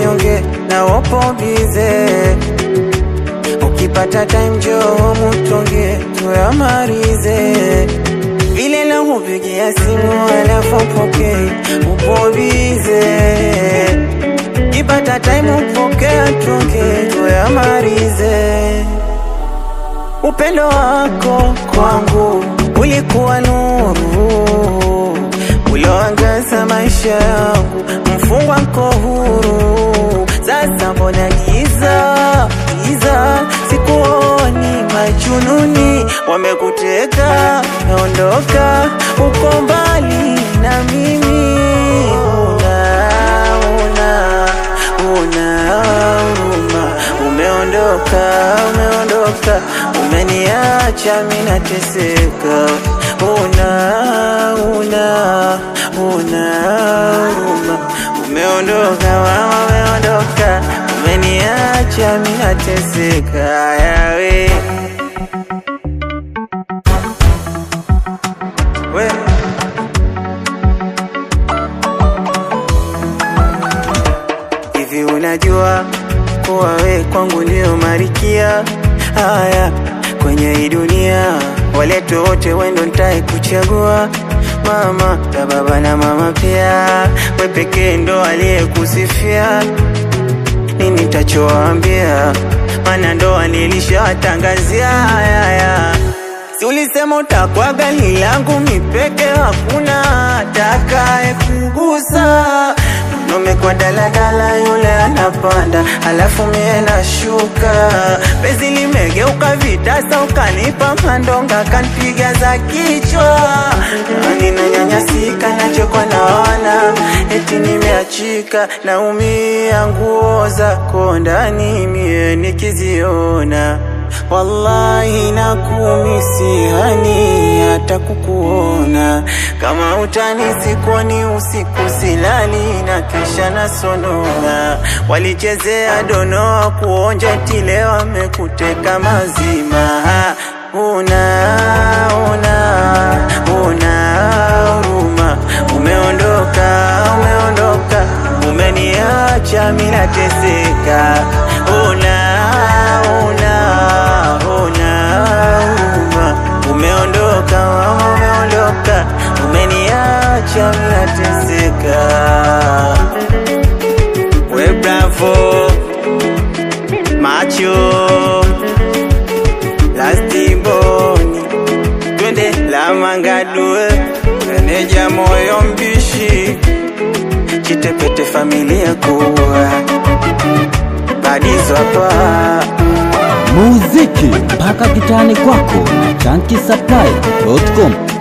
mnyonge na wopo bize ukipata time njoo mutonge tuyamalize vile na kupigia simu alafu pokei upo bize ukipata time upokea tonge tuyamalize Upendo wako kwangu ulikuwa nuru ulioangaza maisha yangu, mfungwa nko huru. Sasa mbona giza giza, sikuoni majununi wamekuteka, naondoka uko mbali na mimi, una una una huruma, umeondoka umeondoka, umeniacha mimi nateseka, una una una huruma, umeondoka mama, umeondoka, umeniacha mimi nateseka, yawe we Hivi unajua kuwa we kwangu ndio marikia haya kwenye hii dunia, waletu wote wendo ntae kuchagua mama na baba na mama pia, we pekee ndo aliyekusifia nini tachoambia, mana ndoa nilishawatangazia haya Si ulisema utakuwa gani langu mipeke, hakuna atakaye kugusa. Umekuwa daladala, yule anapanda, halafu mie nashuka. Penzi limegeuka vitasa, ukanipa mandonga, kanpiga za kichwa. Nani nanyanyasika, nachokwa naona eti nimeachika, naumia nguo zako ndani mie nikiziona Wallahi nakumisi hani hata kukuona, kama utanisi kwani usiku silali na kesha nasonona. Walichezea donoa kuonja tile, wamekuteka mazima. Una una una huruma, umeondoka umeondoka, umeniacha mimi nateseka. Una una una huruma, umeondoka mama, umeondoka, umeniacha mimi nateseka. We bravo macho lastiboni twende la mangadue meneja moyo mbishi chitepete familia kuwa badizo hapa muziki mpaka kitani kwako na chankisapply.com